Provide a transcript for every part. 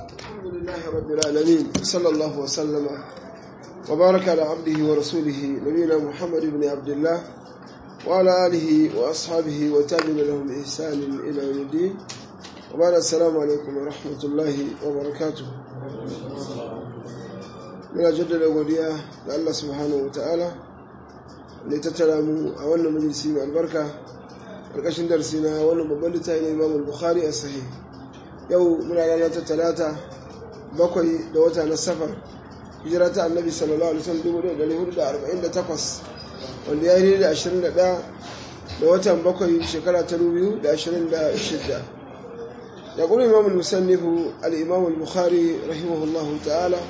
الحمد لله رب العالمين صلى الله وسلم وبارك على عبده ورسوله نبينا محمد بن عبد الله وعلى آله وأصحابه وتابعين لهم بإحسان إلى يوم الدين وبعد السلام عليكم ورحمة الله وبركاته من جدد وديا لله سبحانه وتعالى لتتلاموا أولا مجلسين البركة القشن درسنا أولا مبلتا إلى الإمام البخاري الصحيح yau muna ranar ta talata bakwai da wata na safar hijira ta annabi sallallahu alaihi wasallam dubu da hudu da arba'in da takwas wanda ya yi da ashirin da ɗaya da watan bakwai shekara ta biyu da ashirin da shidda ya kuma imam musannifu al-imam al-bukhari rahimahullahu ta'ala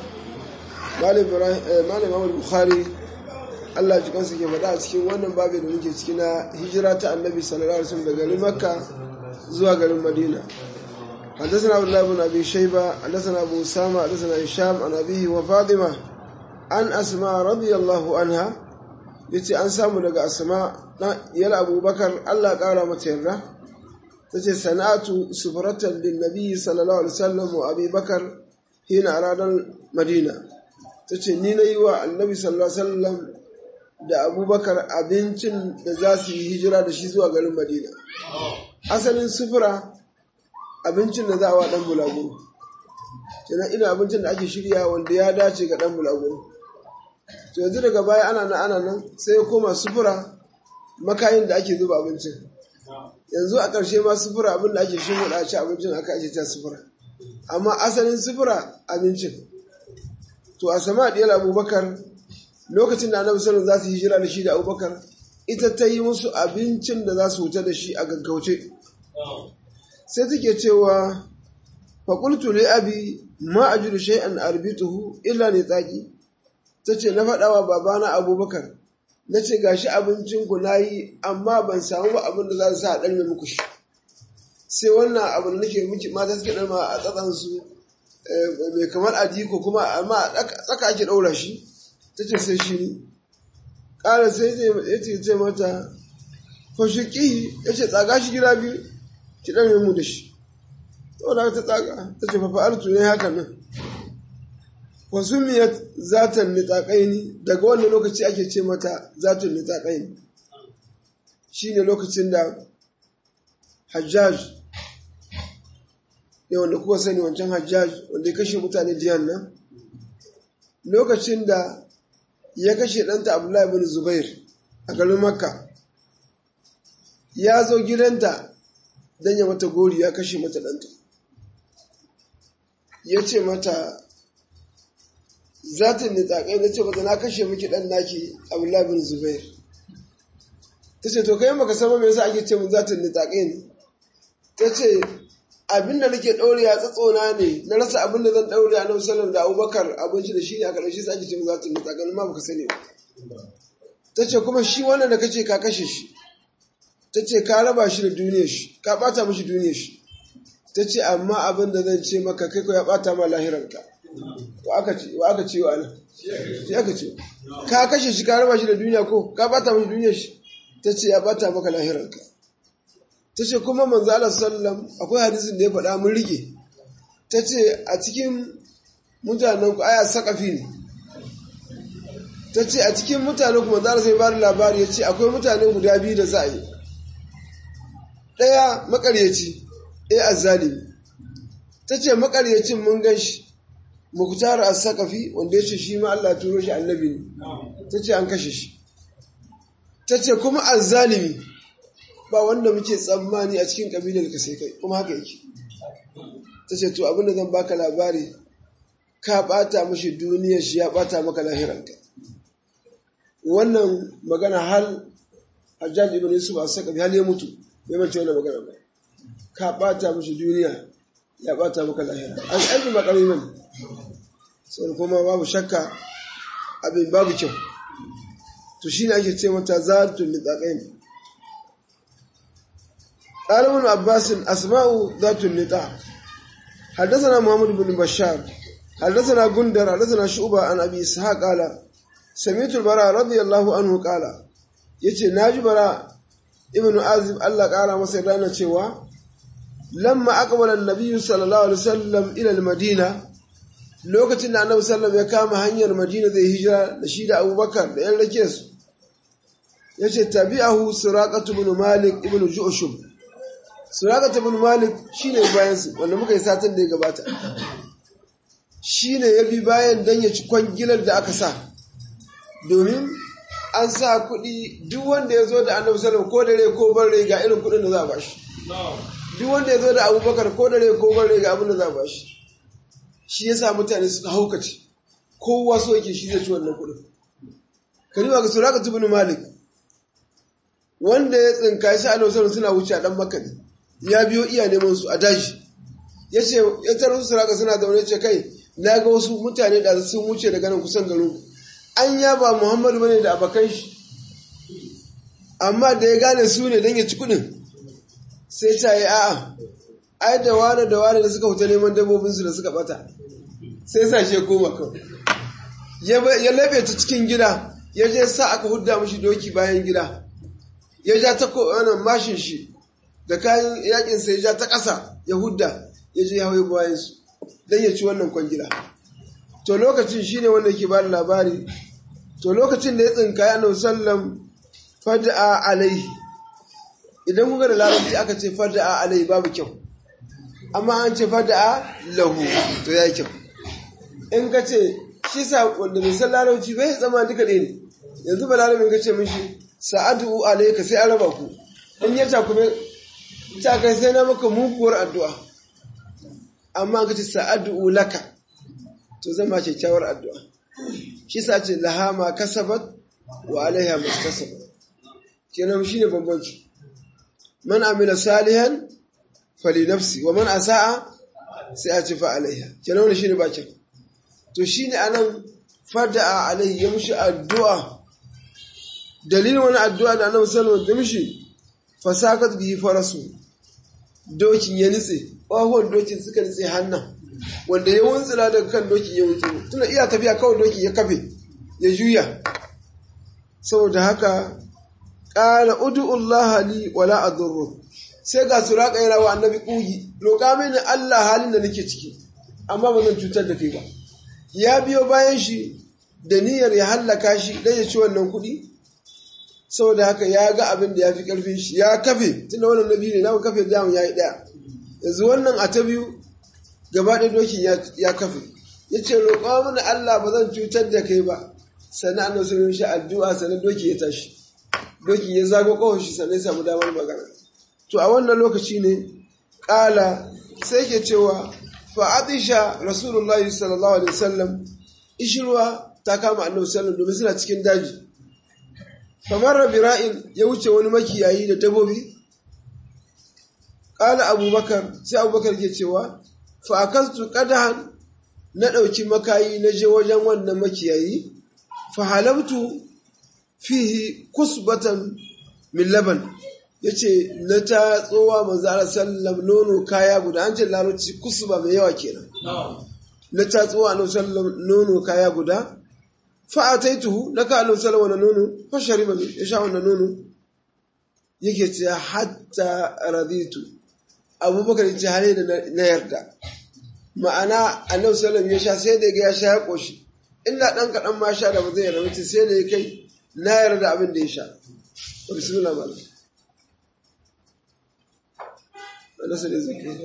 malam imam al-bukhari Allah ji kansu ke faɗa a cikin wannan babu da muke ciki na hijira ta annabi sallallahu alaihi wasallam daga garin makka zuwa garin madina حدثنا عبد الله بن ابي شيبه حدثنا ابو اسامه حدثنا هشام عن ابيه وفاطمه عن اسماء رضي الله عنها yace an samu daga asma yal abubakar Allah kara mata yarda tace sana'atu sufratan lin nabi sallallahu alaihi wasallam wa abi bakar hina aradan madina tace ni nayi wa annabi sallallahu alaihi wasallam da abubakar abincin da za su yi hijira da shi zuwa garin madina asalin sufura abincin da za a wa ɗan bulaguro kenan ina abincin da ake shirya wanda ya dace ga ɗan bulaguro to yanzu daga baya ana nan ana nan sai ya koma sufura makayin da ake zuba abincin yanzu a ƙarshe ma sufura abin da ake shimfiɗa a ci abincin aka ake ta sufura amma asalin sufura abincin to a sama ɗiyar abubakar lokacin da annabi sallallahu za su hijira da shi da abubakar ita ta yi musu abincin da za su wuta da shi a gaggauce sai take cewa faƙultu li abi ma a jiru shay'an arbituhu illa ne tsaki ta ce na faɗawa babana abubakar na ce gashi abincinku na yi amma ban samu ba abin da za su sa a ɗarme muku shi sai wannan abin da nake miki mata suke ɗarma a tsatsansu mai kamar adiko kuma amma tsaka ake ɗaura shi ta ce sai shi ne ƙara sai ya ce mata fashiƙi ya ce tsaga shi gida biyu ki ɗan mu da shi saboda ta tsaga ta ce fa fa'altu ne haka nan wa sumiyat zatan nitaqaini daga wannan lokaci ake ce mata zatan nitaqaini shine lokacin da Hajjaj ne wanda kuka sani wancan Hajjaj wanda ya kashe mutane jihar nan lokacin da ya kashe ɗanta Abdullahi bin Zubair a garin Makka ya zo gidanta don ya mata gori ya kashe mata ɗanta ya ce mata zatin ne tsakai na ce mata na kashe miki ɗan naki abdullahi bin zubair ta ce to kai maka sama mai yasa ake ce mun zatin ne tsakai ne ta ce abinda nake ɗaure ya tsatsona ne na rasa abin da zan ɗaure a nan sallam da abubakar abinci da shi ne a ƙarshe sa ake ce mun zatin ne tsakai ma baka sani ba ta ce kuma shi wannan da kace ka kashe shi ta ce ka raba shi da duniyar shi ka bata mashi duniyar shi ta ce amma abin da zan ce maka kai ko ya bata ma lahiranka wa aka ce wa aka ce wa ana shi aka ce ka kashe shi ka raba shi da duniya ko ka bata mashi duniyar shi ta ce ya bata maka lahiranka ta ce kuma manzo Allah sallam akwai hadisin da ya faɗa mun rike ta ce a cikin mutanen ku aya sakafi ne ta ce a cikin mutanen ku manzo Allah sai ba labari ya ce akwai mutanen guda biyu da za a yi ɗaya makaryaci ɗaya azzalimi ta ce makaryacin mun gan shi muktar as-saqafi wanda ya ce shi ma Allah turo shi annabi ne ta ce an kashe shi ta ce kuma azzalimi ba wanda muke tsammani a cikin kabilar ka sai kai kuma haka yake ta ce to abinda zan baka labari ka bata mashi duniyar shi ya bata maka lahiranka wannan magana hal Hajjaj ibn Yusuf as-Saqafi hal ya mutu bai mace wannan magana ba ka bata mishi duniya ya bata maka lahira an aiki makarami man sai kuma babu shakka abin babu kyau to shine ake ce mata zatul litaqain قال ابن عباس أسماء ذات النطاق حدثنا محمد بن بشار حدثنا غندر حدثنا شعبة عن أبي إسحاق قال سمعت البراء رضي الله عنه قال يتي ناجي براء ibn azib Allah ƙara masa rana cewa lamma aqbala an-nabiy sallallahu alaihi wasallam ila al-madina lokacin da annabi sallallahu ya kama hanyar madina zai hijira da shi da abubakar da yan rake su yace tabi'ahu suraqatu ibn malik ibn ju'shum suraqatu ibn malik shine bayan su wanda muka yi satin da ya gabata shine ya bi bayan dan ya ci kwangilar da aka sa domin an sa kuɗi duk wanda ya zo da annabi sallallahu ko dare ko bare ga irin kuɗin da za a bashi duk wanda ya zo da abubakar ko dare ko bare ga abin da za a bashi shi ya sa mutane suka haukace kowa so yake shi zai ci wannan kuɗin kalima ga suraka tubin malik wanda ya tsinka shi annabi sallallahu suna wuce a dan makka ne ya biyo iya neman su a daji ya ce ya tarar su suraka suna zaune ce kai na ga wasu mutane da sun wuce daga nan kusan garin an yaba muhammadu bane da abakan shi amma da ya gane su ne don ya ci kuɗin sai ta yi a'a ai da wane da wane da suka huta neman dabbobinsu da suka bata sai sa shi koma kawai ya labe ta cikin gida ya je sa aka hudda mashi doki bayan gida ya ja ta wannan mashin shi da kayan yakin sai ya ja ta ƙasa ya hudda ya je ya hau bayan su don ya ci wannan kwangila to lokacin shine wanda ke ba da labari to lokacin da ya tsinka ya annabi sallam fada'a alaihi idan kuka da larabci aka ce fada'a alaihi babu kyau amma an ce fada'a lahu to ya kyau in ka ce shi sa wanda bai san larabci bai zama duka ɗaya ne yanzu ba larabin ka ce mishi sa'adu alaika sai an raba ku in ya ta kuma ta kai sai na maka muguwar addu'a amma ka ce sa'adu laka to zama kyakkyawar addu'a shi sa ce laha ma kasabat wa alaiha mustasabat kenan shine bambanci man amila salihan fali nafsi wa man asa'a sai a ce fa alaiha kenan wannan shine bakin to shine anan fada'a alaihi ya mushi addu'a dalilin wani addu'a da annabi sallallahu alaihi wasallam da mushi fasakat bihi farasu dokin ya nitse ƙwahuwan dokin suka nitse hannan wanda ya wuntsila daga kan dokin ya wuce tuna iya tafiya kawai dokin ya kafe ya juya saboda haka ƙala udu'ullah li wala adurru sai ga suraka yana wa annabi ƙugi roƙa mini Allah halin da nake ciki amma ba zan cutar da kai ba ya biyo bayan shi da niyyar ya hallaka shi dan ya ci wannan kuɗi saboda haka ya ga abin da ya fi ƙarfin shi ya kafe tunda wannan nabi ne na kafe damun ya yi ɗaya yanzu wannan a ta biyu gaba ɗaya dokin ya kafe ya ce roƙa mana Allah ba zan cutar da kai ba sannan annabi sun shi addu'a sannan doki ya tashi doki ya zago kawai shi sannan ya samu damar magana to a wannan lokaci ne ƙala sai ke cewa fa atisha rasulullahi sallallahu alaihi wasallam ishirwa ta kama annabi sallallahu domin suna cikin daji kamar rabira'in ya wuce wani makiyayi da dabobi ƙala abubakar sai abubakar ke cewa fa akastu qadahan na ɗauki makayi na je wajen wannan makiyayi fa halabtu fihi kusbatan min laban yace na ta tsowa manzo Allah sallam nono kaya guda an ce larabci kusba mai yawa kenan na ta tsowa annabi sallam nono kaya guda fa ataituhu na ka annabi sallam wannan nono fa shariba ya sha wannan nono yake ce hatta raditu abubakar ya ce hare da na yarda ma'ana annabi sallam ya sha sai da ya sha ya koshi illa dan kaɗan ma sha da ba zai yarda ce sai da ya kai na yarda abin da ya sha bismillah malam Allah sai zai kai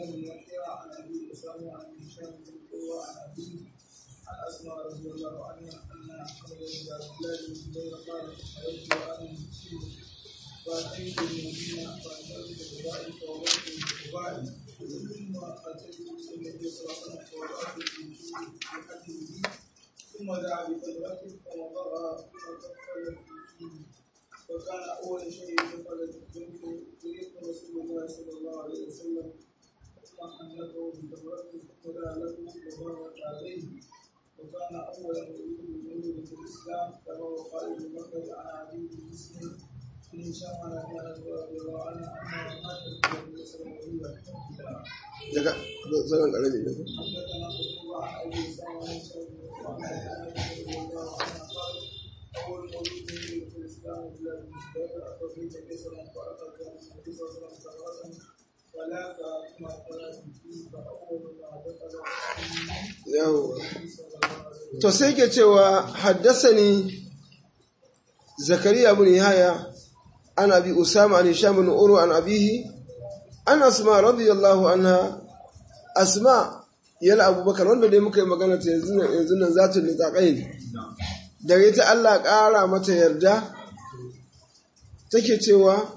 فأتيت المدينة فأتيت ببائك ووجهي ببائي ثم أتيت النبي صلى الله عليه وسلم فوضعت في حجره ثم دعا بفجرته فوضعها فكفل فيه وكان أول شيء كفل منه يريد رسول الله صلى الله عليه وسلم ثم حنته بفجرته ثم دعا له وبارك عليه وكان أول يريد من في الإسلام كما وقال ابن بكر عن عدي بن مسلم من شمل كانت رضي الله عنها أنها ماتت النبي صلى الله عليه وسلم daga zanen ƙarami ne حدثنا قتيبة عن أبي أسامة عن سعيد وعن عائشة رضي الله عنها قالت أول مولود في الإسلام بلاد المسلمين أخرج النبي صلى الله عليه وسلم فأخذ النبي صلى الله عليه وسلم ولا كما قال فيه فأول ما دخل yawa to sai ke cewa haddasani zakariya bin yahya an abi usama an hisham bin uru an abihi an asma radiyallahu anha asma yal abubakar wanda dai muka yi magana ta yanzu nan yanzu nan zatul litaqain daga ita Allah ƙara mata yarda take cewa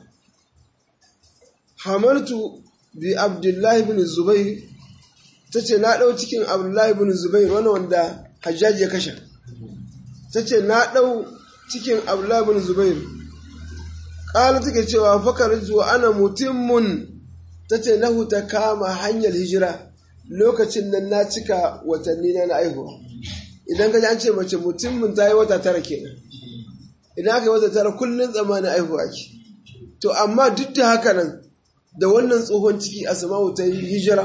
hamaltu bi abdullahi bin zubair ta ce na ɗau cikin abdullahi bin zubair wani wanda hajjaji ya kashe ta ce na ɗau cikin abdullahi bin zubair ƙala take cewa fakar zuwa ana mutummun ta ce na ta kama hanyar hijira lokacin nan na cika watanni na na aihuwa idan ka ji an ce mace mutummun ta yi wata tara kenan idan aka yi wata tara kullum tsammanin aihuwa ke to amma duk da haka nan da wannan tsohon ciki asma'u ta yi hijira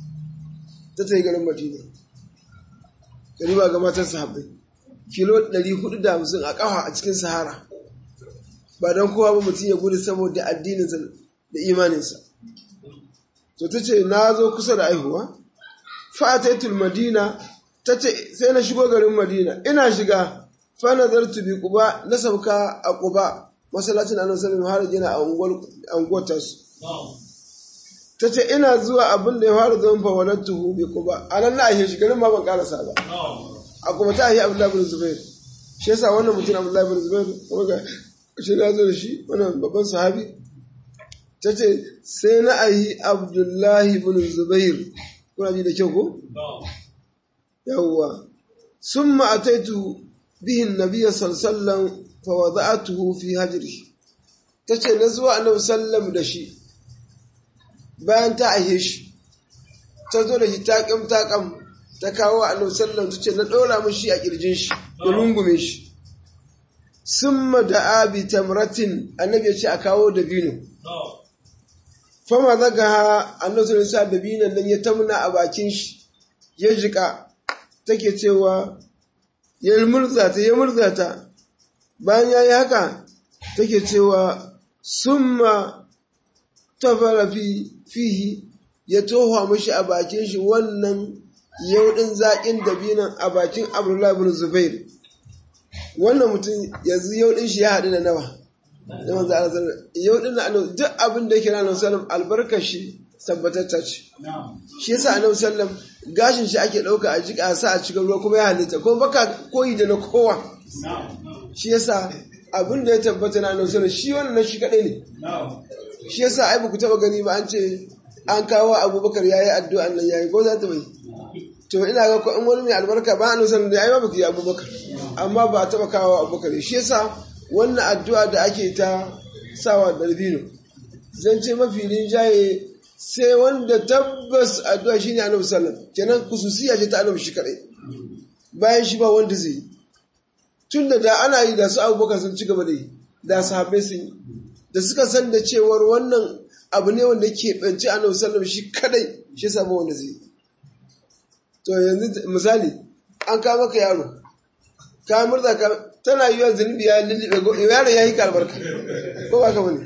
ta ta yi garin madina gariba ga matan sahabbai kilo 450 a ƙafa a cikin sahara ba don kowa ba mutum ya gudu saboda addininsa da imaninsa to ta ce na zo kusa da aihuwa fa'ataitul madina ta ce sai na shigo garin madina ina shiga fa nazartu bi quba na sauka a quba masallacin annabi sallallahu alaihi wasallam har a unguwar tasu ta ce ina zuwa abin da ya fara zama fa wannan tuhu bi quba anan na ahe shi garin ma ban karasa ba a kuma ta ahe abdullahi bin zubair shi yasa wannan mutum abdullahi bin zubair kuma ga shi na zo da shi wannan babban sahabi ta ce sai na ahi abdullahi bin zubair kuna ji da kyau ko yawwa summa ataitu bihi nabiyya sallallahu fa wada'atuhu fi hajri tace na zuwa annabi sallam da shi bayan ta aihe shi ta zo da shi taƙam taƙam ta kawo annabi sallam tace na ɗora min shi a kirjin shi da rungume shi summa da abi tamratin annabi ya ce a kawo dabino fama zaga ha annabi sallallahu alaihi dabinon nan ya tamna a bakin shi ya jika take cewa ya murza ta ya murza ta bayan ya yi haka take cewa summa tafara fi fihi ya toha mashi a bakin shi wannan yaudin zaƙin dabinan a bakin abdullahi bin zubair wannan mutum yanzu yaudin shi ya haɗu da nawa da manzo Allah sallallahu yaudin na annabi duk abin da yake ranar sallam albarkar shi tabbatacce ce shi yasa annabi sallam gashin shi ake ɗauka a jika sa a cikin ruwa kuma ya halitta kuma baka koyi da na kowa shi yasa abin da ya tabbata na annabi sallam shi wannan shi kadai ne shi yasa ai ba ku taba gani ba an ce an kawo abubakar yayi addu'a nan yayi ko za ta bai to ina ga ko in wani mai albarka ba annabi sallam da ai ba ku yi abubakar amma ba taba kawo abubakar shi yasa wannan addu'a da ake ta sawa darbino zan ce mafi rinjaye sai wanda tabbas addu'a shine annabi sallam kenan kususiya ce ta annabi shi kadai bayan shi ba wanda zai yi tun da da ana yi da su abubakar sun ci gaba da yi da sahabbai sun yi da suka san da cewar wannan abu ne wanda ke ɓanci annabi sallam shi kadai shi sabo wanda zai yi to yanzu misali an kama ka yaro ka murza ka tana yi wa zunubi ya lullube yaro ya yi kalbarka ko ba ka wani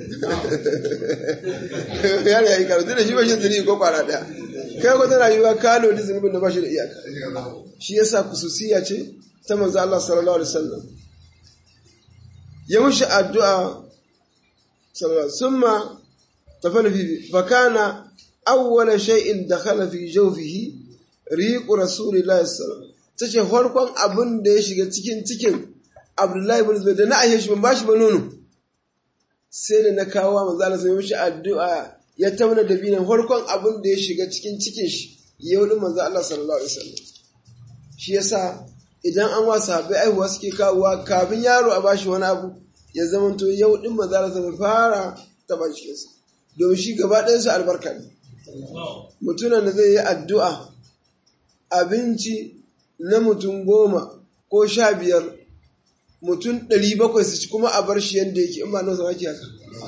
yaro ya yi kalbarka da shi ba shi zunubi ko kwara daya kai ko tana yi wa kalo da zunubin da ba shi da iyaka shi yasa kususiya ce ta manzo Allah sallallahu alaihi wasallam ya mushi addu'a sallallahu summa tafana fi fakana awwala shay'in dakhala fi jawfihi riqu rasulillahi sallallahu tace farkon abin da ya shiga cikin cikin Abdullahi ibn Zubair da na aishe shi ban bashi ba nono sai da na kawo manzo Allah sai mushi addu'a ya tauna da binan farkon abin da ya shiga cikin cikin shi yau din manzo Allah sallallahu alaihi wasallam shi yasa idan an wa sahabbai aihuwa suke kawowa kafin yaro a bashi wani abu ya zamanto yau din manzo Allah sai fara taba cikin sa domin shi gaba ɗayan su albarka ne mutumin da zai yi addu'a abinci na mutum goma ko sha biyar mutum ɗari bakwai su ci kuma a bar shi yadda yake in ba nan sama haka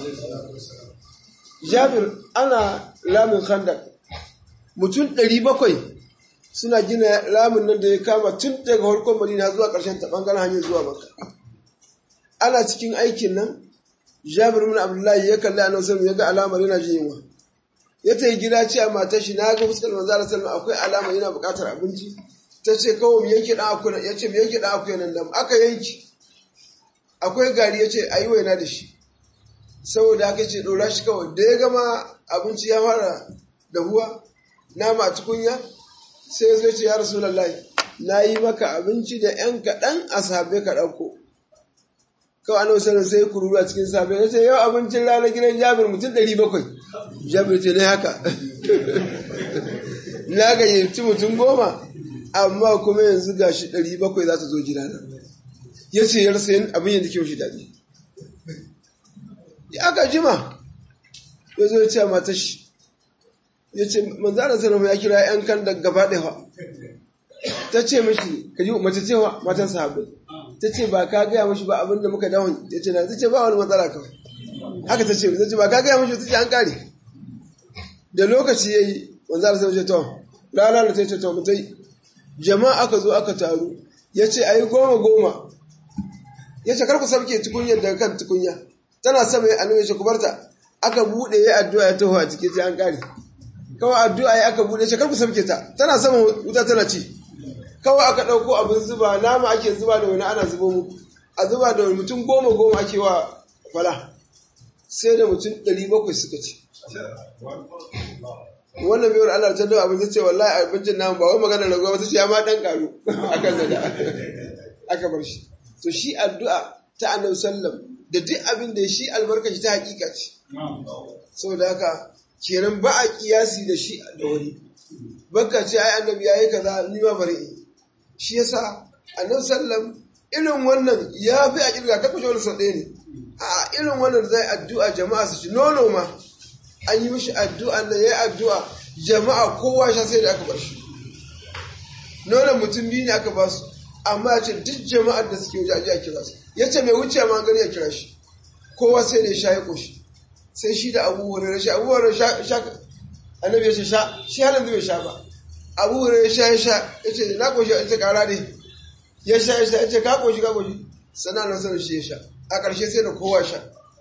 jabir ana lamun khandak mutum ɗari bakwai suna gina lamun nan da ya kama tun daga harkon madina zuwa ƙarshen ta ɓangaren hanyar zuwa maka ana cikin aikin nan jabir min abdullahi ya kalli annabi sallallahu ya ga alamar yana jin yunwa ya ta yi gida ce a matar shi na ga fuskar manzo Allah sallallahu akwai alama yana buƙatar abinci ta ce kawai mu yanke dan akuya ya ce mu yanke dan akuya nan da aka yanki akwai gari ya ce ayi waina da shi saboda haka ce dora shi kawai da ya gama abinci ya fara dahuwa nama a tukunya sai ya zo ce ya rasulullahi na yi maka abinci da yan kaɗan a sabe ka ɗauko kawai annabi sallallahu sai kururu a cikin safe ya ce yau abincin ranar gidan jabir mutum ɗari bakwai jabir ce ne haka na gayyaci mutum goma amma kuma yanzu ga shi ɗari bakwai za ta zo gidana ya ce ya rasa yin abin yadda kyau shi daɗi ya aka jima ya zo ya ce a matar shi ya ce manzana sallallahu ya kira yan kan da gaba ɗaya ta ce mashi ka ji mace cewa matan sahabbai ta ce ba ka gaya mashi ba abinda muka dawon ya ce na ta ce ba wani matsala kawai haka ta ce ta ce ba ka gaya mashi ta ce an kare da lokaci ya yi wanzu ala sai to rana da ta ce to mutai jama'a aka zo aka taru ya ce a yi goma goma ya ce karku sabke tukunyar daga kan tukunya tana sama ya annabi ya ce ku barta aka buɗe ya addu'a ya taho a cikin sai an kare kawai addu'a ya aka buɗe ya ce karku sabke ta tana sama wuta tana ci kawai aka ɗauko abin zuba nama ake zuba da wani ana zubo muku a zuba da wani mutum goma goma ake wa fala sai da mutum ɗari bakwai suka ci wannan biyar Allah ta dawo abin ta ce wallahi abincin namu ba wai magana na gwamnati ce ya ma ɗan ƙaru akan da aka bar shi to shi addu'a ta annabi sallam da duk abin da shi albarkaci ta hakika ce saboda haka kenan ba a kiyasi da shi da wani baka ce ai annabi yayi kaza ni ma bari in shi yasa annabi sallam irin wannan ya fi a kirga ta kushe wani sau ɗaya ne a irin wannan zai addu'a jama'a su ci nono ma an yi mishi addu'a da ya yi addu'a jama'a kowa sha sai da aka bar shi nonon mutum biyu ne aka ba su amma ya ce duk jama'ar da suke waje a kira su ya ce mai wuce ma gani ya kira shi kowa sai da ya sha ya koshi sai shi da abubuwan da sha abubuwan da sha annabi ya ce sha shi halin bai sha ba abu ya sha ya sha ya ce na koshi ya ce kara ne ya sha ya sha ya ce ka koshi ka koshi sana na sanar shi ya sha a ƙarshe sai da kowa sha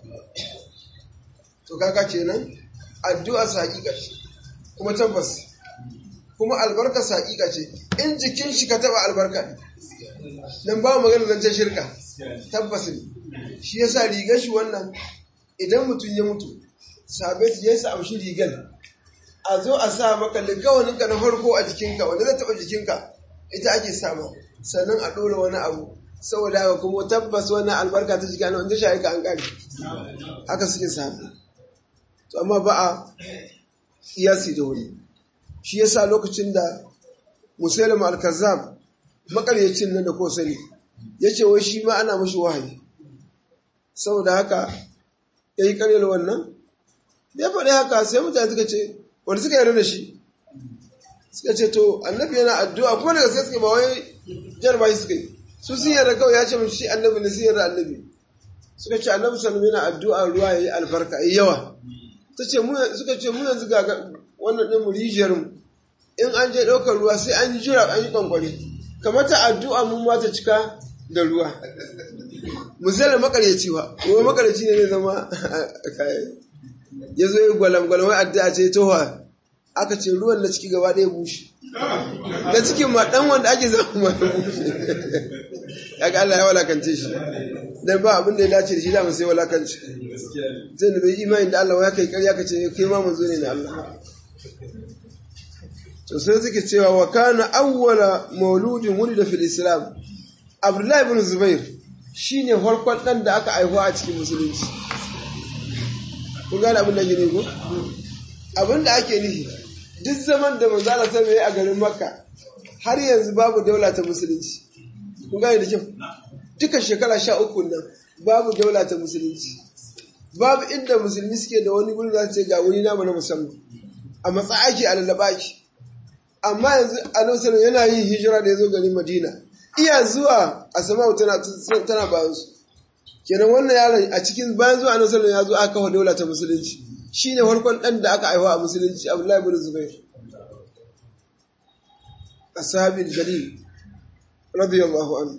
to kaka kenan addu'a sa hakika ce kuma tabbas kuma albarka sa hakika ce in jikin shi ka taba albarka ne dan ba magana zancen shirka tabbas ne shi yasa rigar shi wannan idan mutum ya mutu sabai su yi sa amshi rigar a zo a sa maka ligawaninka na farko a jikinka wanda zai taɓa jikinka ita ake sama sannan a ɗora wani abu saboda haka kuma tabbas wannan albarka ta jika wanda shi ka an ƙari haka suke sami to amma ba a iyasi da wuri shi yasa lokacin da musulma al-kazzab makaryacin nan da ko sani ya ce wai shi ma ana mashi wahayi saboda haka ya yi karyar wannan ya faɗi haka sai mutane suka ce wanda suka yarda da shi suka ce to annabi yana addu'a kuma daga sai suka ba wai jarba shi suka yi su sun yarda kawai ya ce mun shi annabi ne sun yarda annabi suka ce annabi sallallahu yana addu'a ruwa yayi albarka yayi yawa ta ce mu suka ce mu yanzu ga wannan din mu rijiyar mu in an je ɗaukar ruwa sai an jira an yi kwankwari kamar ta addu'a mun ma ta cika da ruwa misalin makaryaci ba kuma makaryaci ne zai zama ya zo yi gwalam-gwalam wai addu'a ce towa aka ce ruwan na ciki gaba ɗaya bushe da cikin ma ɗan wanda ake zama ma ya bushe ya ga Allah ya walakance shi dan ba abin da ya dace da shi da sai walakanci zai da bai imani da Allah ya kai ƙarya ka ce kai ma manzo ne na Allah to sai suke cewa wa kana awwala mauludin wulida fil islam abdullahi ibn zubair shine farkon dan da aka haihuwa a cikin musulunci kun gane abin da gine ko abin da ake nufi duk zaman da manzo Allah sai a garin makka har yanzu babu daula ta musulunci kun gane da kyau duka shekara sha uku nan babu daula ta musulunci babu inda musulmi suke da wani gurin za su ce ga wani namu na musamman a matsa ake a lallaba ake amma yanzu annabi sallallahu yana yin hijira da ya zo garin madina iya zuwa asma'u tana tana bayan su kenan wannan yaron a cikin bayan zuwa annabi sallallahu ya zo aka kafa daula ta musulunci shine farkon dan da aka aiwa a musulunci abdullahi ibn zubair ashabil jalil radiyallahu anhu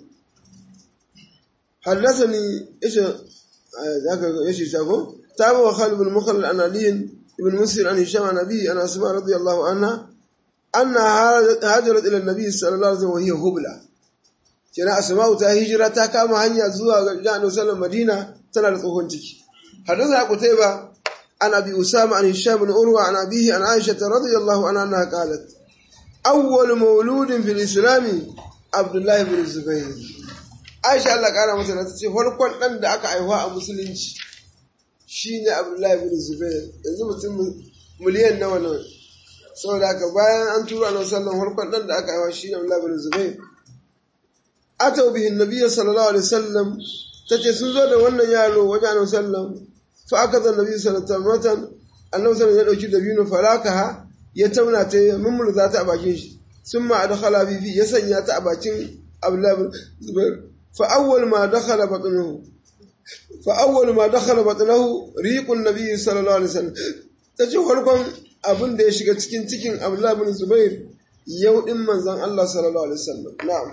حدثني ايش ذاك ايش يسافو تابع خالد بن مخلد عن علي ibn muslim an hisham an nabi an asma radiyallahu anha anna hajarat ila nabi sallallahu alaihi wasallam wa hiya hubla kina asma'u ta hijira ta kama hanya zuwa ga Annabi sallallahu Madina tana da tsohon ciki hadatha Qutayba an Abi Usama an Hisham bin Urwa an abihi an Aisha radhiyallahu anha annaha qalat awwal mawludin fil Islam Abdullah ibn Zubayr Aisha Allah kara mata ta ce farkon dan da aka aiwa a musulunci shine Abdullah ibn Zubayr yanzu mutum miliyan nawa nawa saboda haka bayan an tura Annabi sallallahu alaihi wasallam farkon dan da aka aiwa shine Abdullah ibn Zubayr atau bihin nabiyyi sallallahu alaihi wasallam tace sun zo da wannan yaro wajen annabi sallam fa aka zan nabiyyi sallallahu alaihi wasallam annabi sallallahu ya dauki dabino falakaha ya tauna ta mummurza ta a bakin shi summa adkhala bi fi ya sanya ta a bakin abdullah bin zubair fa awwal ma dakhala batnuhu fa awwal ma dakhala batnuhu riqun nabiyyi sallallahu alaihi wasallam tace farkon abin da ya shiga cikin cikin abdullah bin zubair yau din manzon Allah sallallahu alaihi wasallam na'am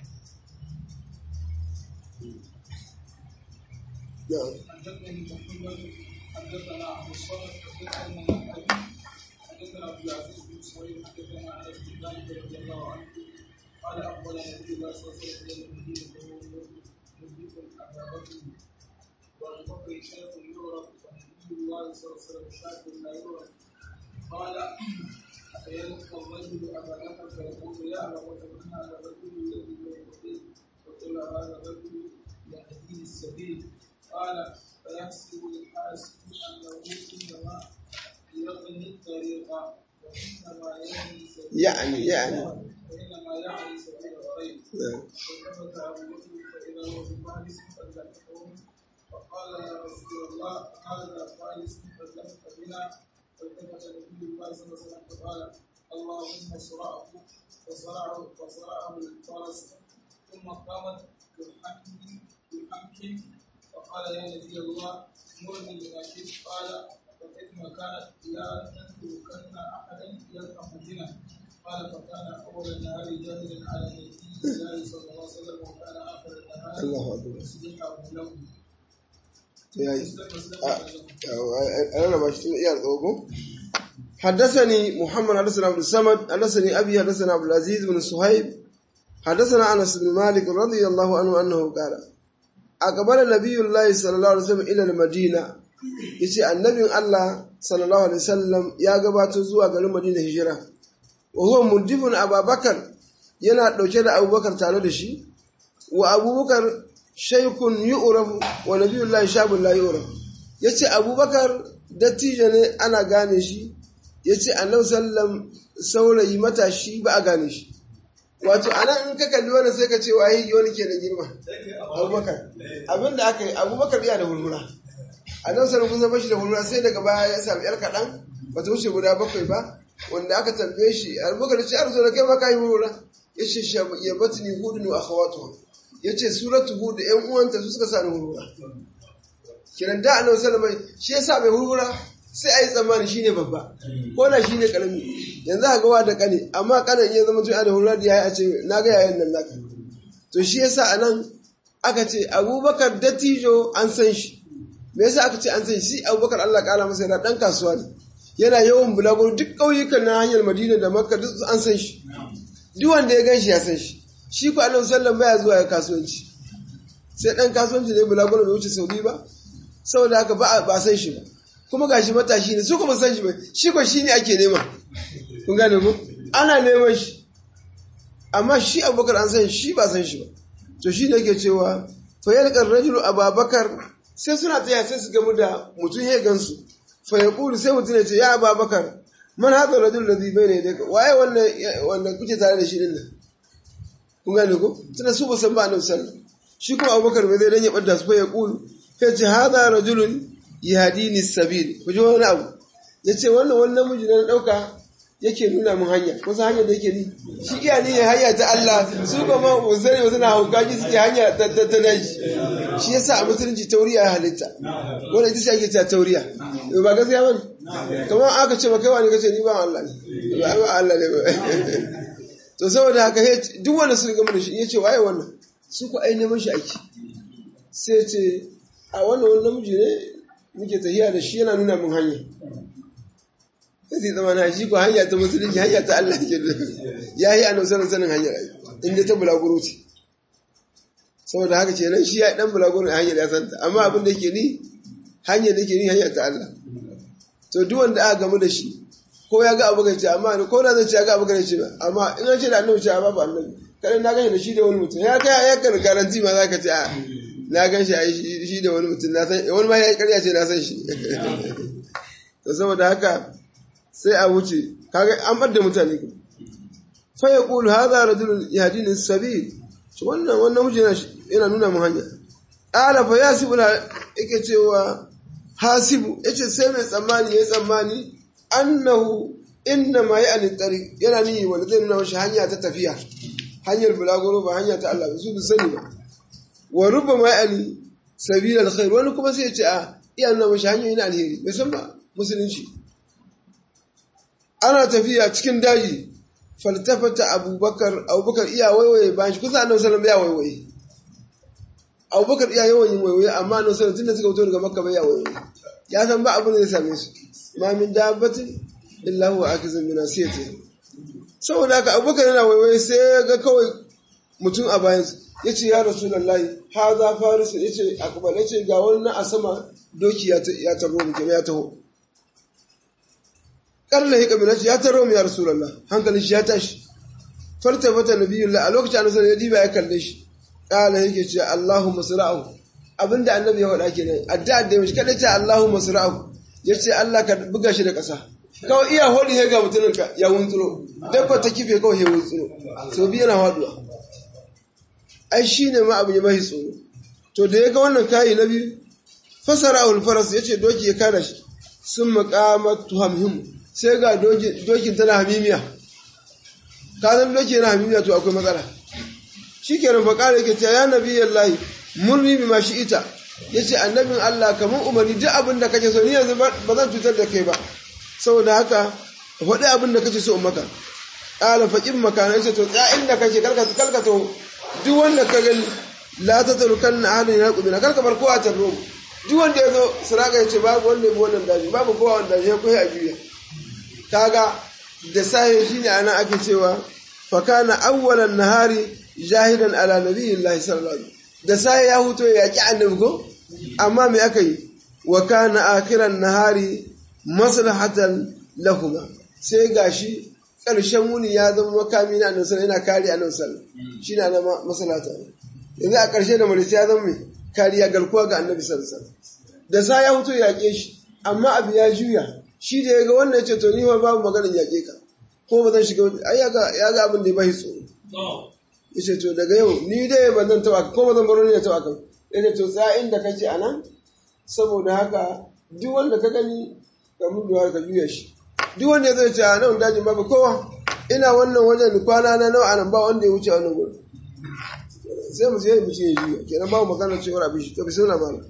نعم حدثني محمد حدثنا عبد الصمد حدثنا ابي حدثنا عبد العزيز بن سهيل حدثنا انس بن مالك رضي الله عنه قال اقبل النبي الله صلى الله عليه وسلم الى المدينه وهو مدرك ابا بكر وابو بكر شيخ يعرف ونبي الله صلى الله عليه وسلم شاب لا يعرف قال فيلقى الرجل ابا بكر فيقول يا ابا بكر من هذا الرجل الذي بين يديه وقل هذا الرجل يهديه السبيل قال فيحسب الحاسب انه انما يغني الطريق وانما يعني سبيل يعني يعني وانما يعني سبيل الخير نعم فالتفت ابو بكر فاذا هو بفارس قد لحقهم فقال يا رسول الله هذا فارس قد لحق بنا فالتفت نبي الله صلى الله عليه وسلم فقال اللهم صرعه فصرعه فصرعه الفرس ثم قامت بالحمد بالحمد فقال يا نبي الله مرني بما شئت قال فإن كانت لا تتركن أحدا يلقى مدينة قال فكان أول النهار جاهلا على نبي الله صلى الله عليه وسلم وكان آخر النهار الله أكبر تصبيحه له yayi مسلم مسلم أنا ما شفت إياه الأوجو حدثني محمد حدثنا عبد الصمد حدثني أبي حدثنا عبد العزيز بن صهيب حدثنا أنس بن مالك رضي الله عنه أنه قال أقبل نبي الله صلى الله عليه وسلم إلى المدينة yace annabin Allah sallallahu alaihi wasallam ya gabato zuwa garin Madina hijira wa huwa mudifun Abubakar yana dauke da Abubakar tare da shi wa Abubakar shaykun yu'raf wa nabiyullahi shabun la yu'raf yace Abubakar dattijo ne ana gane shi yace annabi sallam saurayi matashi ba a gane shi wato anan in ka kalli wannan sai ka ce waye wani ke da girma Abubakar abinda aka yi Abubakar iya da hurhura annabi sallallahu alaihi wasallam da hurhura sai daga baya ya sami yar kadan bata wuce guda bakwai ba wanda aka tambaye shi Abubakar ya ce arzo da kai ma kai hurhura yace ya batni hudun wa akhawatuha yace suratu hud ƴan uwanta su suka sani hurhura kiran da annabi sallallahu alaihi wasallam shi yasa mai hurhura sai ayi tsammani shine babba ko da shine karami yanzu a gawa da kane amma kanan iya zama tun da hurhura da yayi a ce na ga yayin nan naka to shi yasa anan aka ce Abubakar dattijo an san shi me yasa aka ce an san shi Abubakar Allah kala masa yana dan kasuwa ne yana yawan bulaguro duk ƙauyukan na hanyar Madina da Makka duk an san shi duk wanda ya gan shi ya san shi shi ko Annabi sallallahu baya zuwa ya kasuwanci sai dan kasuwanci ne bulaguro bai wuce Saudi ba saboda haka ba ba san shi ba kuma gashi matashi ne su kuma san shi ba shi ko shi ne ake nema kun gane ko ana neman shi amma shi Abubakar an san shi ba san shi ba to shi ne yake cewa fa yalqar rajulu Abubakar sai suna tsaya sai su gamu da mutum ya gansu fa ya kulu sai mutum ya ce ya ababakar man haɗa rajul da zibai ne daga waye wanda kuke tare da shi din nan kun gane ko tana su ba san ba annabi sallallahu shi kuma abubakar bai zai dan ya bada su fa ya kulu kai ce hada rajulun yahdini sabil ku ji wani abu yace wannan wani namiji na dauka yake nuna min hanya wasu hanyar da yake ni shi iya ni hanya ta Allah su kuma uzuri suna haukaji suke hanya ta ta daji shi yasa a musulunci tauriya ya halitta wanda ita ce ake ta tauriya ba gaskiya bane kamar aka ce ba kai wani kace ni ba Allah ne ba ba Allah ne ba to saboda haka duk wanda suka gama da shi yace waye wannan su ku ai neman shi ake sai ce a wannan wani namiji ne muke tahiya da shi yana nuna min hanya sai su zama na shi ko hanya ta musulunci hanya ta Allah ke ya yi annabi sanin sanin hanyar inda ta bulaguro ce saboda haka ce nan shi ya dan bulaguro a hanyar ya santa amma abin da yake ni hanyar da yake ni hanyar ta Allah to duk wanda aka gamu da shi ko ya ga abu ce amma ko na zan ce ya ga abu ce ba amma in an ce da annabi ce babu annabi kada na gani da shi da wani mutum ya kai ya kan garanti ma za ka ce a na gan shi a shi da wani mutum na san wani ma ya karya ce na san shi to saboda haka sai a wuce kaga an bar da mutane ku fa yaqulu hadha rajulun yahdini sabil to wannan wannan miji yana nuna mu hanya ala fa yasibu yake cewa hasibu yace sai mai tsammani yayi tsammani annahu inna ma ya'ni tariq yana ni wanda zai nuna mashi hanya ta tafiya hanyar bulaguro ba hanya ta Allah ba su sani ba wa rubama ya'ni sabil alkhair wani kuma sai ya ce a iya nuna mashi hanyoyi na alheri bai san ba musulunci ana tafiya cikin daji faltafata abubakar abubakar iya waiwaye bayan shi kusa annabi sallallahu ya waiwaye abubakar iya yawan yin waiwaye amma annabi sallallahu tunda suka fito daga makka bai ya waiwaye ya san ba abin da zai same su ma min dabbatin illa huwa akizun bi nasiyati saboda haka abubakar yana waiwaye sai ya ga kawai mutum a bayan su yace ya rasulullahi hadha farisu yace akbar yace ga wani a sama doki ya taro mu kenan ya taho karla hika bin ya taro mu ya rasulullah hankalin shi ya tashi farta fata nabiyullah a lokacin annabi sallallahu alaihi ya kalle shi kala yake ce allahumma sira'u abinda annabi ya faɗa kenan addu'a da mishi kada ce allahumma sira'u yace Allah ka buga shi da ƙasa kawai iya hodi ya ga mutumin ka ya wuntsuro dabba ta kife kawai ya wuntsuro so biyu na faduwa ai shine ma abu ya mahi tsoro to da ya ga wannan kayi na biyu fasara ahul faras yace doki ya kada shi sun maqamat tuhamhim sai ga dokin tana hamimiya ka san doki yana hamimiya to akwai matsala shikenan fa kare yake cewa ya nabiyallahi murni bima ita yace annabin Allah kamar umarni duk abin da kake so ni yanzu ba zan cutar da kai ba saboda haka faɗi abin da kake so in maka ƙala faƙin makana yace to tsaya inda kake karkata karkata duk wanda ka gani la ta tarukan na ahadin ya kubina karka bar kowa ta romu duk wanda ya zo suraka ya ce babu wanda ya bi wannan daji babu kowa wanda ya koyi a juya kaga da sahi shine ana ake cewa fa kana awwalan nahari jahidan ala nabiyillahi sallallahu alaihi da sahi ya huto ya yaki annabi ko amma me aka yi wa kana akhiran nahari maslahatan lahuma sai gashi ƙarshen wuni ya zama makami na annabi sallallahu yana kare annabi sallallahu shine ana maslahata yanzu a ƙarshe da mulki ya zama mai kariya garkuwa ga annabi sallallahu da sa ya huto ya yaƙe shi amma abu ya juya shi da ya ga wannan ya ce to ni ma babu maganin yaƙe ka ko ba zan shiga ai ya ga ya ga abin da ya bai tsoro ya ce to daga yau ni dai ba zan taɓa ko ba zan baro ni ya taɓa kan ya ce to tsaya inda kake a nan saboda haka duk wanda ka gani ka mun ka juya shi duk wanda ya zai ce a nan dajin babu kowa ina wannan wajen kwana na nawa anan ba wanda ya wuce a wannan gurin sai mu je mu ce ya juya kenan ba mu magana cewa abin shi to bismillah malam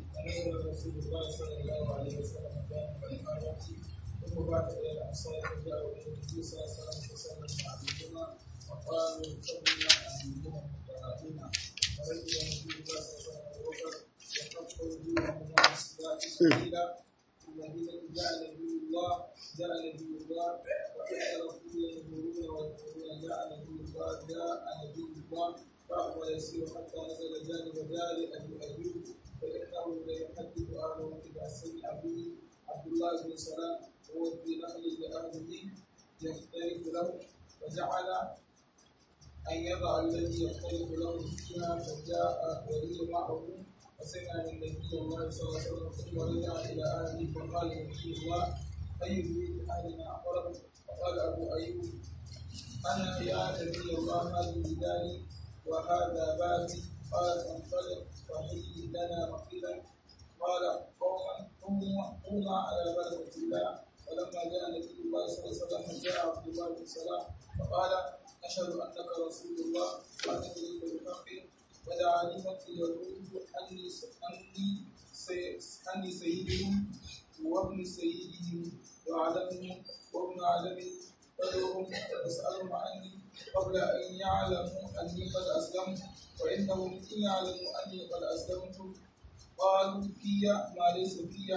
جاء نبي الله وكثر ينظرون ويقولون جاء نبي الله جاء نبي الله فهو يسير حتى نزل جانب دار ابي ايوب فانه ليحدث اهله اذا سمع به عبد الله بن سلام وهو في نقل لاهله يختلف له فجعل ان يضع الذي يختلف له فيها فجاء ولي معه فسمع من نبي الله صلى الله عليه وسلم ثم رجع الى اهله فقال نبي الله أي بيت أهلنا أقرب فقال أبو أيوب أنا يا نبي الله هذه داري وهذا باتي قال انطلق فهي لنا مقيلا قال قوما قوما على بركة الله ولما جاء نبي الله صلى الله عليه وسلم جاء عبد الله بن سلام فقال أشهد أنك رسول الله وأنك بالحق ودعاني اليهود أني أني أني سيدهم وابن سيدهم وعلمهم وابن عالم فدعوهم واسألهم عني قبل أن يعلموا أني قد أسلمت وإنهم إن يعلموا أني قد أسلمت قالوا في ما ليس في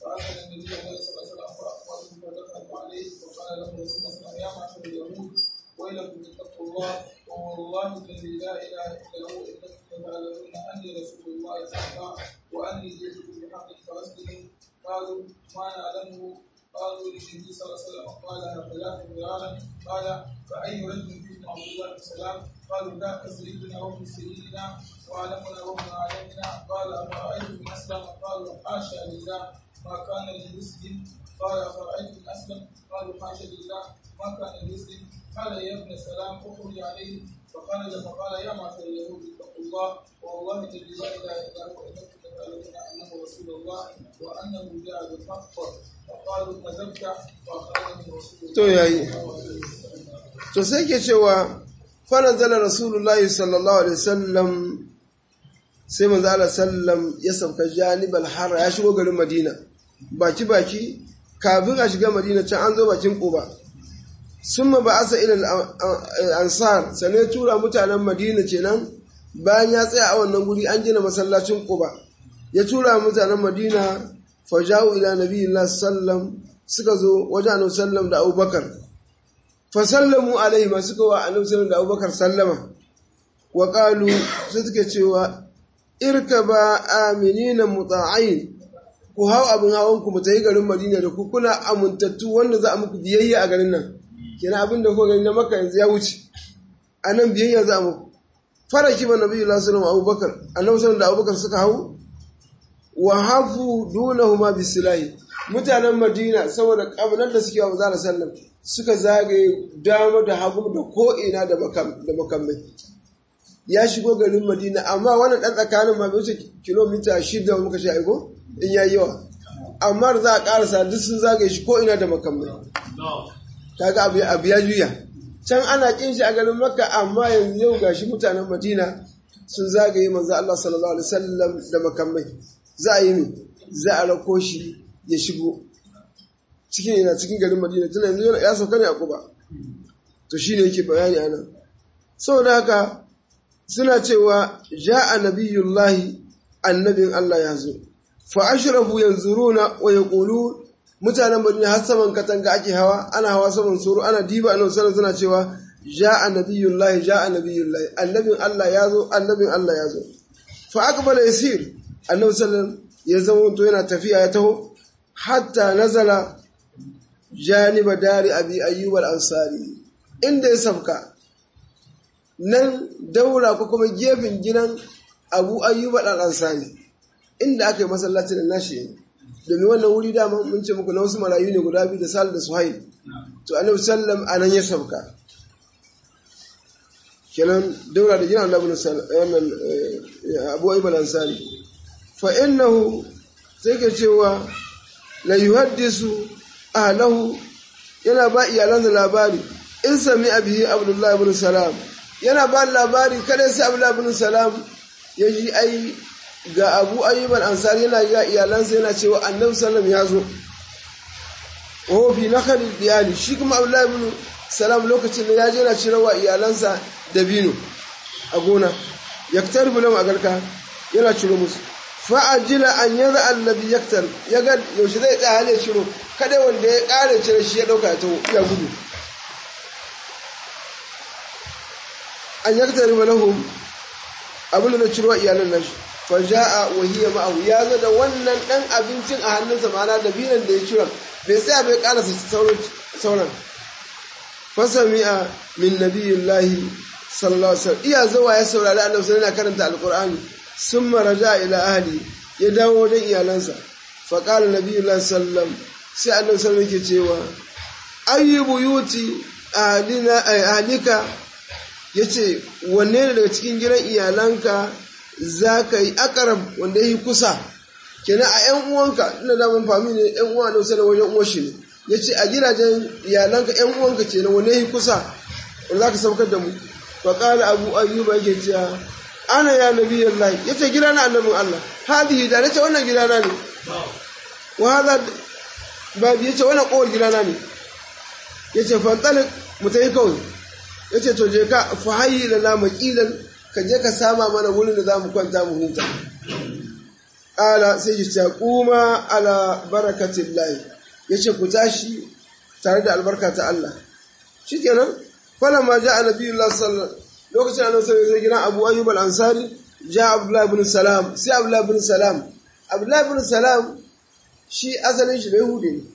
فأتى النبي الله صلى الله عليه وسلم فأخبره فدخل عليه فقال له رسول الله صلى الله عليه وسلم يا معشر اليهود ويلكم اتقوا الله والله الذي لا إله إلا هو إنكم لتعلمون أني رسول الله حقا وأني جئتكم بحق فأسلموا قالوا ما نعلمه قالوا للنبي صلى الله عليه وسلم قال ثلاث مرارا قال فأي رجل فيكم عبد الله بن سلام قالوا ذاك سيدنا وابن سيدنا وعلمنا وابن عالمنا قال أفرأيتم من أسلم قالوا حاشا لله ما كان لمسلم قال أفرأيتم من أسلم قالوا حاشا لله ما كان لمسلم قال يا ابن سلام اخرج عليه فخرج فقال يا معشر اليهود اتقوا الله والله الذي لا اله الا هو انكم لتعلمون انه رسول الله وانه جاء بالحق فقالوا كذبت واخرجهم رسول الله to yayi to sai ke cewa fanazala rasulullahi sallallahu alaihi wasallam sai manzo Allah sallam ya sauka janibal har ya shigo garin Madina baki baki kafin a shiga Madina can an zo bakin Quba summa ba'asa ila al-ansar sai ya tura mutanen Madina kenan bayan ya tsaya a wannan guri an gina masallacin Quba ya tura mutanen Madina faja'u ila nabiyillah sallam suka zo wajen annabi sallam da Abubakar fa sallamu alaihi ma suka wa annabi sallam da Abubakar sallama wa qalu sai suke cewa irkaba aminina muta'ain ku hau abin hawan ku mutayi garin Madina da ku kuna amintattu wanda za a muku biyayya a garin nan kenan abin da kuka gani na Makka yanzu ya wuce anan biyayya za a muku faraki ba nabiyyu sallallahu alaihi Abubakar annabi sallallahu da Abubakar suka hau wa hafu dunahuma bisilahi mutanen Madina saboda kabilar da suke wa manzo sallam suka zagaye dama da hagu da ko ina da makamai ya shigo garin Madina amma wannan dan tsakanin ma bai wuce kilomita shida muka shi aiko in yayi yawa amma da za a karasa duk sun zagaye shi ko ina da makamai kaga abu abu ya juya can ana kin shi a garin Makka amma yanzu yau gashi mutanen Madina sun zagaye manzo Allah sallallahu alaihi wasallam da makamai za a yi mi za a rako shi ya shigo cikin yana cikin garin Madina tana yanzu ya sauka ne a Kuba to shine yake bayani anan saboda haka suna cewa ja'a nabiyullahi annabin Allah ya zo fa ashrafu yanzuruna wa yaqulu mutanen Madina har saman katanga ake hawa ana hawa saman suru ana diba annabi sallallahu suna cewa ja'a nabiyullahi ja'a nabiyullahi annabin Allah ya zo annabin Allah ya zo fa aqbala yasir annabi sallallahu ya zama to yana tafiya ya taho hatta nazala janiba dari abi ayyub al-ansari inda ya sabka nan daura ko kuma gefen gidan abu ayyuba ɗan ansari inda aka yi masallacin da nashi ne domin wannan wuri dama mun ce muku na wasu marayu ne guda biyu da sal da suhail to annabi sallam a nan ya sauka kenan daura da gidan annabi wannan abu ayyuba ɗan ansari fa innahu sai ke cewa la yuhaddisu ahlahu yana ba iyalansa labari in sami abihi abdullahi ibn salam yana ba labari kada sai abu labin salam ya ji ai ga abu ayyuban ansari yana ga iyalansa yana cewa annabi sallam ya zo wa fi nakhalil diyali shi kuma abu labin salam lokacin da ya je yana cirewa iyalansa da bino a gona yaktar bulam a garka yana ciro musu fa'ajila an yaza annabi yaktar ya ga yaushe zai tsaya hale ciro kada wanda ya kare cire shi ya dauka ya taho ya gudu an yaktari lahum abin da ciro iyalan nashi fa jaa wa hiya ma'ahu ya zo da wannan dan abincin a hannunsa ma'ana da binan da ya ciro bai tsaya bai karasa sauran sauran fa sami'a min nabiyillahi sallallahu alaihi wasallam iya zuwa ya saurari annabi sallallahu alaihi karanta alqur'ani summa raja ila ahli ya dawo wajen iyalansa fa qala nabiyullahi sallallahu sai annabi sallallahu alaihi cewa ayyu buyuti ahlina ahlika ya ce wanne ne daga cikin gidan iyalanka za ka yi akarab wanda ya yi kusa kenan a ‘yan uwanka ina daman fami ne ‘yan uwa na wasu da wajen uwa shi ne ya ce a gidajen iyalanka ‘yan uwanka ce na wanne ya yi kusa wanda za ka saukar da mu wa ƙala abu ayyuba yake cewa ana ya nabi yallahi ya ce gidana annabin allah hadihi da na ce wannan gidana ne wa haza babu ya ce wannan ƙowar gidana ne ya ce fantalik mu ta yi kawai ya ce to je ka fahayi da na makilan ka je ka sama mana wurin da za mu kwanta mu huta ƙala sai ya ce kuma ala barakatin layi ya ce ku tashi tare da albarka ta Allah shi kenan falon ma ja a nabi Allah sallallahu lokacin annabi sallallahu alaihi gidan Abu Ayyub al-Ansari ja Abdullah ibn Salam sai Abdullah ibn Salam Abdullah ibn Salam shi asalin shi Yahudi ne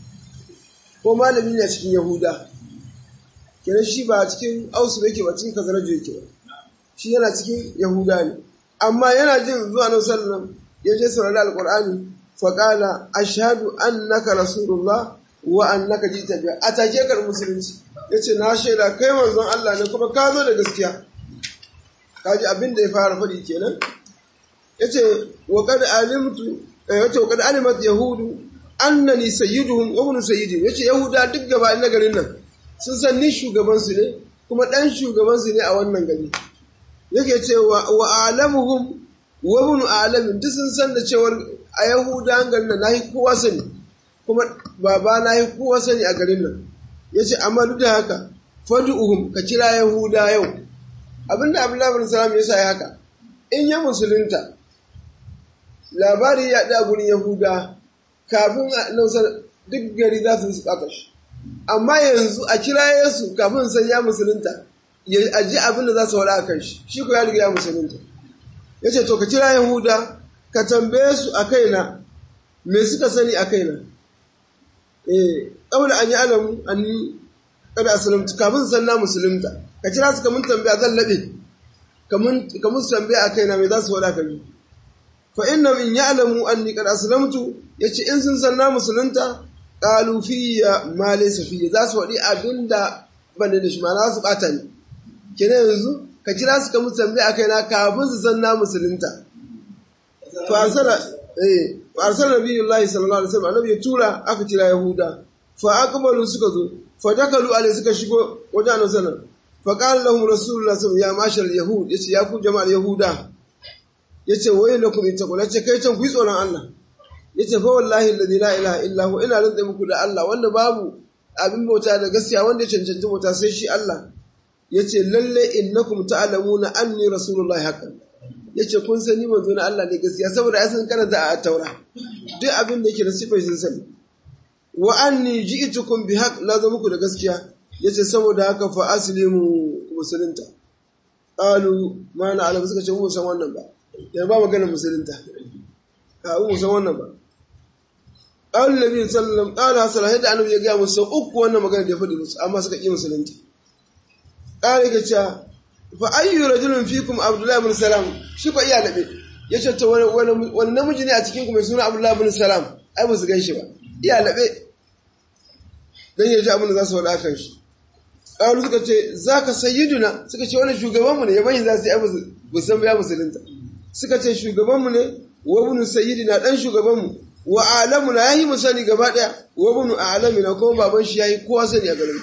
ko malami ne a cikin Yahuda kenan shi ba cikin Ausu yake ba cikin Kazaraju yake ba shi yana cikin Yahuda ne amma yana jin zuwa nan sallallahu ya je saurari alqur'ani fa qala ashhadu annaka rasulullah wa annaka jita bi atake kar musulunci yace na shaida kai manzon Allah ne kuma ka zo da gaskiya kaji abin da ya fara faɗi kenan yace wa qad alimtu yace wa qad alimat yahudu annani sayyiduhum wa ibn sayyidi yace yahuda duk gaba na garin nan sun san ni shugaban su ne kuma dan shugaban su ne a wannan gari yake cewa wa alamuhum wa ibn alamin duk sun san da cewar a yahuda an garin nan nahi kowa sani kuma baba nahi kowa sani a garin nan yace amma duk da haka fad'uhum ka kira yahuda yau abinda abdullahi bin salam ya sa ya haka in ya musulunta labari ya da gurin yahuda kafin a nausar duk gari za su su shi amma yanzu a kira yesu kafin san ya musulunta ya aji abin da za su wada a kan shi shi ko ya riga ya musulunta ya ce to ka kira yahuda ka tambaye su a kaina me suka sani a kaina eh kawai an yi alamu an yi kada asalamtu kafin san na musulunta ka kira su kamun tambaya zan laɓe kamun su tambaya a kaina me za su wada kan fa inna min ya'lamu anni qad aslamtu yace in sun san na musulunta qalu fiyya ma laysa fiyya za su wadi abinda ban da shi ma za su bata ni kenan yanzu ka kira su ka musamman akai na kafin su san na musulunta fa arsala eh fa arsala nabiyullahi sallallahu alaihi wasallam annabi ya tura aka kira yahuda fa aqbalu suka zo fa dakalu alai suka shigo wajen annabi sallallahu fa qala lahum rasulullah sallallahu ya mashal yahud yace ya ku jama'ar yahuda yace wai lakum in taqul yace kai can ku yi tsoron Allah yace fa wallahi alladhi la ilaha illa hu ina rantsa muku da Allah wanda babu abin bauta da gaskiya wanda ya cancanci bauta sai shi Allah yace lalle innakum ta'lamuna anni rasulullahi haqqan yace kun sani manzo na Allah ne gaskiya saboda ai sun karanta a taura duk abin da yake da sifai sun sani wa anni ji'tukum bi haqq la zo muku da gaskiya yace saboda haka fa aslimu musulunta qalu ma na alam suka ce mu san wannan ba ya ba magana musulunta a mu san wannan ba qala nabi sallallahu alaihi wasallam yadda annabi ya ga musu uku wannan magana da ya faɗi musu amma suka ƙi musulunta qala ga cewa fa ayyu rajulun fikum abdullahi ibn salam shi ko iya labe yace to wani wani namiji ne a cikin ku mai suna abdullahi ibn salam ai ba su gan shi ba iya labe dan yaji abin da za su faɗa kan shi qalu suka ce zaka sayyiduna suka ce wannan shugabanmu ne yaban za su yi ai ba san ya musulunta suka ce shugabanmu ne wa ibn sayyidina dan shugabanmu wa alamuna yayi mu sani gaba daya wa ibn alamina kuma baban shi yayi kowa sani a garin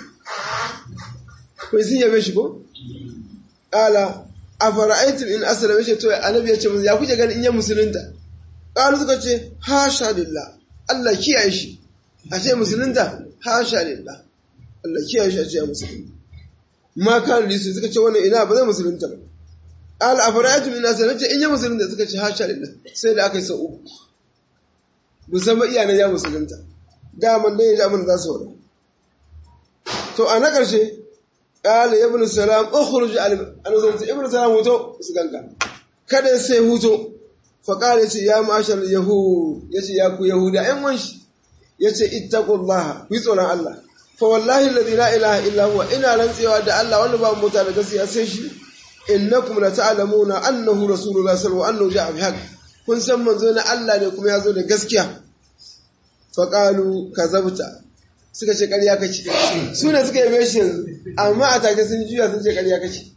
ko sun yabe shi ko ala afara'aytum in aslama shi to annabi ya ce musu ya kuke ganin in ya musulunta qalu suka ce hasha lillah Allah kiyaye shi a ce musulunta hasha lillah Allah kiyaye shi a ce ya musulunta ma kan lisu suka ce wannan ina ba zai musulunta ba al afara'aytum in aslama ce in ya musulunta suka ce hasha lillah sai da aka yi sau uku musamman iyanan ya musulunta daman dai ya ji abin da za su wada to a na ƙarshe ƙala ya bin salam ukhruj al-anzalta ibn salam huto su ganka kada sai huto fa ƙala ce ya mashar yahud yace ya ku yahuda ɗan wanshi yace ittaqullaha ku yi tsoron Allah fa wallahi alladhi la ilaha illa huwa ina rantsewa da Allah wanda ba mota da gaskiya sai shi innakum la ta'lamuna annahu rasulullahi sallallahu alaihi wasallam annahu ja'a bihaq kun san manzo na Allah ne kuma ya zo da gaskiya faƙalu ka zabta suka ce ƙarya kace su ne suka yabe shi yanzu amma a take sun juya sun ce ƙarya kace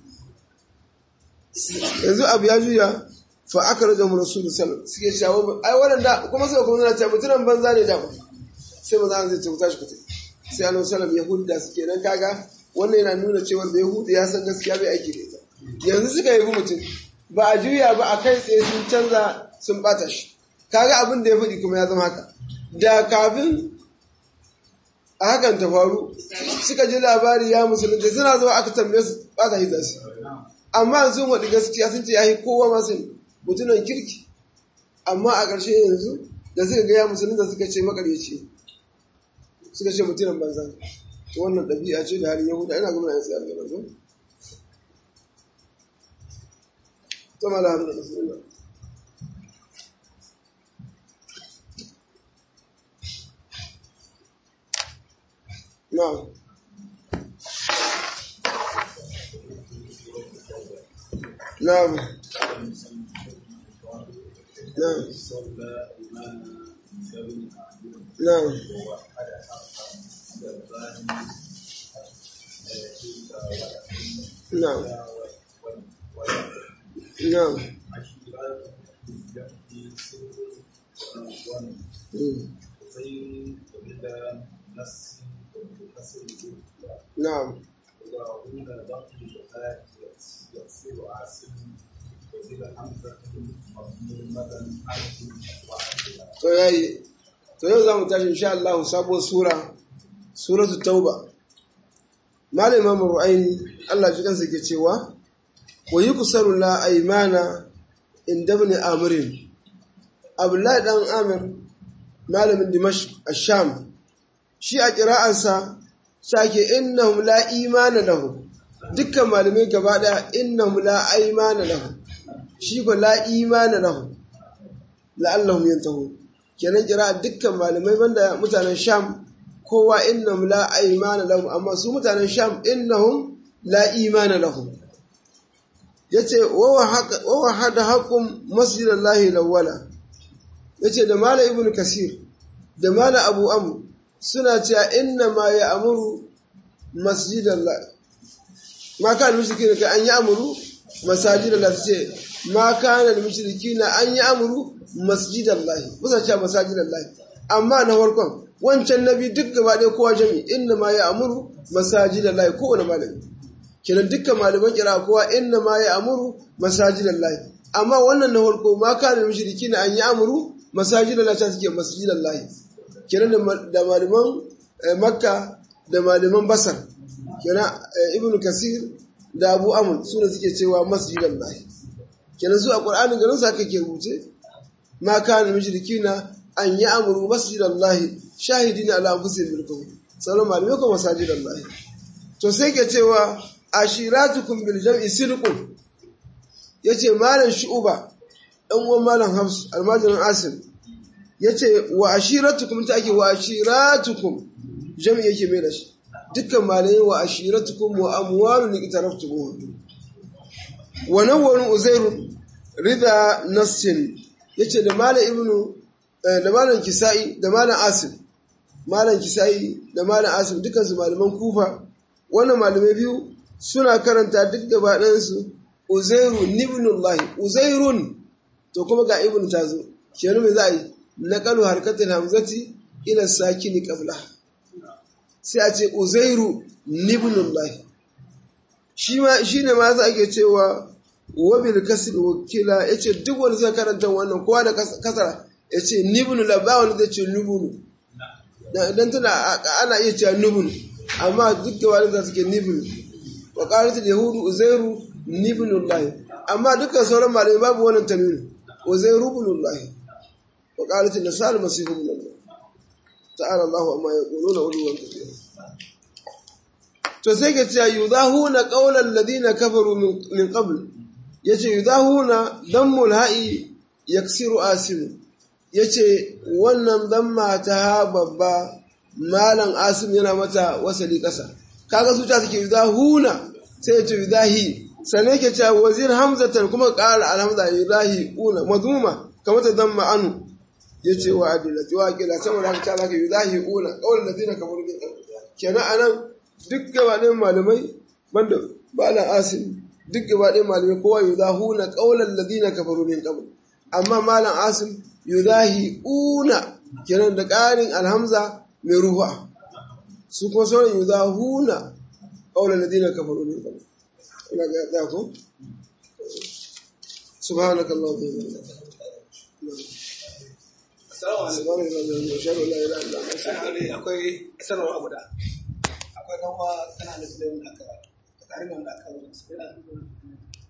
yanzu abu ya juya fa aka rage mu rasulu sallallahu suke shawo ai wannan da kuma suka kuma ce mutunan banza ne da sai maza an zai ce tashi kutai sai annabi sallallahu yahudi da suke nan kaga wannan yana nuna cewa da yahudi ya san gaskiya bai aiki da ita yanzu suka yabi mutum ba a juya ba a kai tsaye sun canza sun bata shi kaga abin da ya faɗi kuma ya zama haka da kafin a hakan ta faru suka ji labari ya musulunta suna zuwa aka tambaye su bata hita su amma sun waɗi gaskiya sun ce ya yi kowa masu mutunan kirki amma a ƙarshe yanzu da suka gaya musulunta suka ce makaryaci suka ce mutumin banza to wannan ɗabi'a ce da halin yahuda ina gaba na yanzu algaba zo to mala hamdu musulunta na'am نعم نعم نعم نعم نعم نعم يغفر عاصم وزيد حمزة مضمومة to yayi to yau za mu tashi insha Allah sabuwar sura suratul tauba malam imam ru'aini Allah ji kansa ke cewa wa yuksaru la aymana inda ibn amrin abdullahi dan amir malamin dimashq ash-sham shi a qira'arsa sake innahum la imana lahum dukkan malamai gaba daya innahum la aymana lahum shi ko la imana lahum la'allahum yantahun kenan kira dukkan malamai banda mutanen sham kowa innahum la aymana lahum amma su mutanen sham innahum la imana lahum yace wa wahada haqqum masjidallahi lawala yace da mala ibnu kasir da mala abu amr suna cewa inna ma ya'muru masjidallahi ma kana mushrikina ka an ya'muru masajidallahi ce ma kana mushrikina an ya'muru masjidallahi musa cewa masajidallahi amma na farkon wancan nabi duk gaba ɗaya kowa jami inna ma ya amuru masajidallahi kowane malami kenan dukkan malaman kira kowa inna ma ya amuru masajidallahi amma wannan na farko ma kana mushriki na an yi amuru masajidallahi ta suke masjidallahi kenan da malaman makka da malaman basar kenan ibnu kasir da abu amr su ne suke cewa masjidallahi kenan su a qur'anin garin sa kake rubuce ma kana mushrikina an yi amuru masjidallahi shahidina ala anfusihim bil kufr sauran malamai ko masajidallahi to sai ke cewa ashiratukum bil jam'i sidqun yace malam shu'ba dan uwan malam hafs almajirin asim yace wa ashiratukum ta ake wa ashiratukum jam'i yake mai da shi dukkan malamai wa ashiratukum wa amwalun iqtaraftumuha wa nawwaru uzairu rida nassin yace da malam ibnu da malam kisa'i da malam asim malam kisa'i da malam asim dukansu malaman kufa wannan malamai biyu suna karanta duk gaba ɗansu uzairu nibnullahi uzairun to kuma ga ibn ta zo kenan me za a yi naqalu harkatul hamzati ila sakini qabla sai a ce uzairu nibnullahi shi ma shine ma za ake cewa wabil kasr wakila yace duk wanda zai karanta wannan kowa da kasara yace nibnu la ba wanda zai ce nubunu dan tana ana iya cewa nubunu amma duk da wani za su ke nibnu wa qalat yahudu uzairu nibnullah amma dukkan sauran malamai babu wannan tanwini uzairu ibnullah wa qalat nasal masihu ibnullah ta'ala Allahu amma yaquluna uluwan kathira to sai ke cewa yudahuna qawlan ladina kafaru min qabl yace yudahuna dammul ha'i yaksiru asimu yace wannan damma ta babba malam asim yana mata wasali kasa kaga su ta suke yudahuna sai yace yudahi sannan yake cewa wazir hamzatan kuma qala alhamza yudahi una madhuma kamar ta damma anu yace wa adilati wa kila saboda haka ta zaka yudahi una qawlan ladina kafaru min qabl kenan anan duk gabaɗin malamai banda malam asim duk gabaɗin malamai kowa yudahuna qawlan ladina kafaru min qabl amma malam asim yudahi una kenan da ƙarin alhamza mai ruwa su kuma sauran yudahuna qawlan ladina kafaru min qabl ina ga da ko سبحانك اللهم وبحمدك Assalamu alaikum. سبحانك اللهم وبحمدك اشهد ان لا اله الا انت Sai akwai sanarwa guda. Akwai dan uwa kana da sulaiman aka tare da wanda aka wani yana